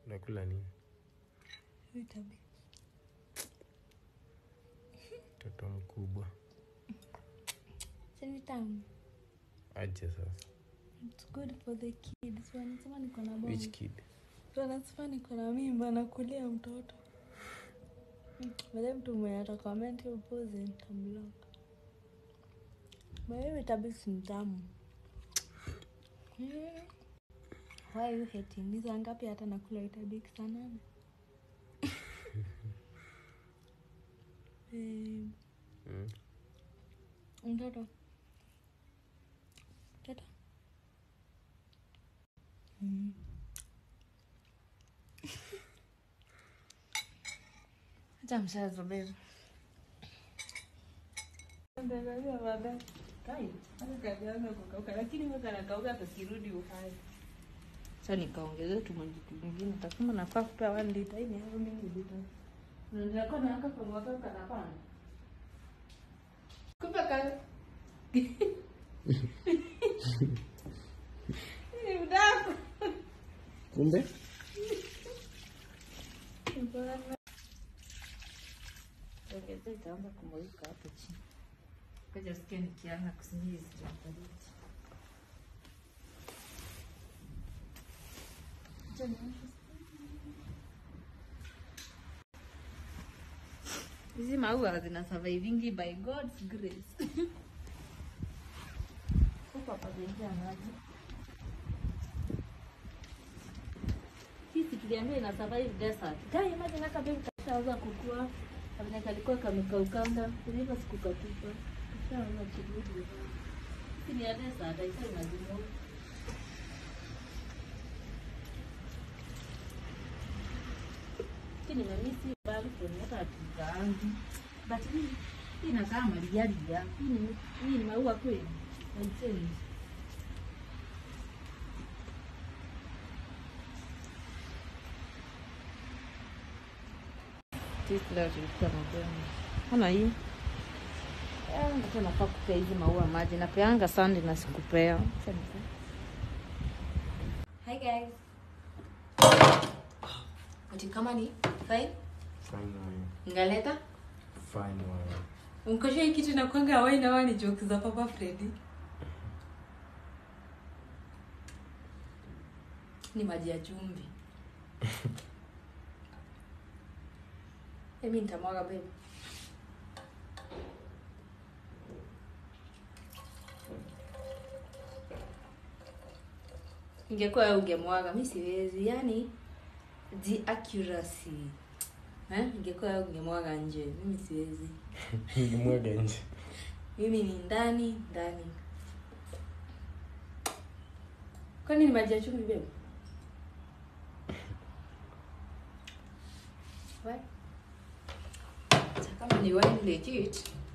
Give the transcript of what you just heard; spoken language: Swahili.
Unakula nini? Vitabi. Mtoto mkubwa. Si ni tamu. Aje sasa. It's good for the kids. Wanasema niko na bomba. Which kid? Wanasema niko na mimba nakulia mtoto. Wale mtu mwenye atakomenti upuzi nitamlock. But hiyo vitabi si ni tamu. Mm. Why are you hating? Ni saa ngapi hata nakula vitabi saa nane? Eh, Mm. Mtoto. Mtoto. Mm. Acha mchezo babe. Ndio baadaye. Kai, hata kajianza kukauka lakini mwaka nakauka atakirudi uhai. Sasa nikaongezea tu maji kingine takama nafaa kupea 1 liter hii ni hapo mimi liter. Ndio na haka kwa mwaka kana pana. Kumbe ka Ni mdaku. Kumbe? Ongeza itaanza kumulika hapo chini. Kaja sikia nikianza kusinizi tunafariki. Hizi maua zina survivingi by God's grace. Huko hapa kuingia maji. Sisi tuliambiwa ina survive desert. Kai maji naka baby kashaanza kukua. Kabla kalikuwa kamekaukanga, kuliva sikukatupa. Kashaanza kurudi. Sisi ni ya desert, haifai maji moto. Lakini nimemisi balcony hata hatujaanza. But hii hii inakaa mariaria. Hii ni hii ni maua kweli. Haichange. Sisi leo tulikuwa mapema. Kama hii. Eh, ndio nafaa kupea hizi maua maji. Napeanga sandi na sikupea. Acha nipe. Hi guys. Ati kama ni fine? Fine wine. Ngaleta? Fine wine. Unkosha hii kitu inakwanga hawai na wani jokes za Papa Freddy. Ni maji ya chumvi. Mimi nitamwaga babe. Ingekuwa wewe ungemwaga, mimi siwezi. Yani the accuracy. Eh? Ingekuwa wewe ungemwaga nje, mimi siwezi. Nilimwaga nje. Mimi ni ndani ndani. Kwani ni maji ya chumvi bebe? What? Kama ni wine legit.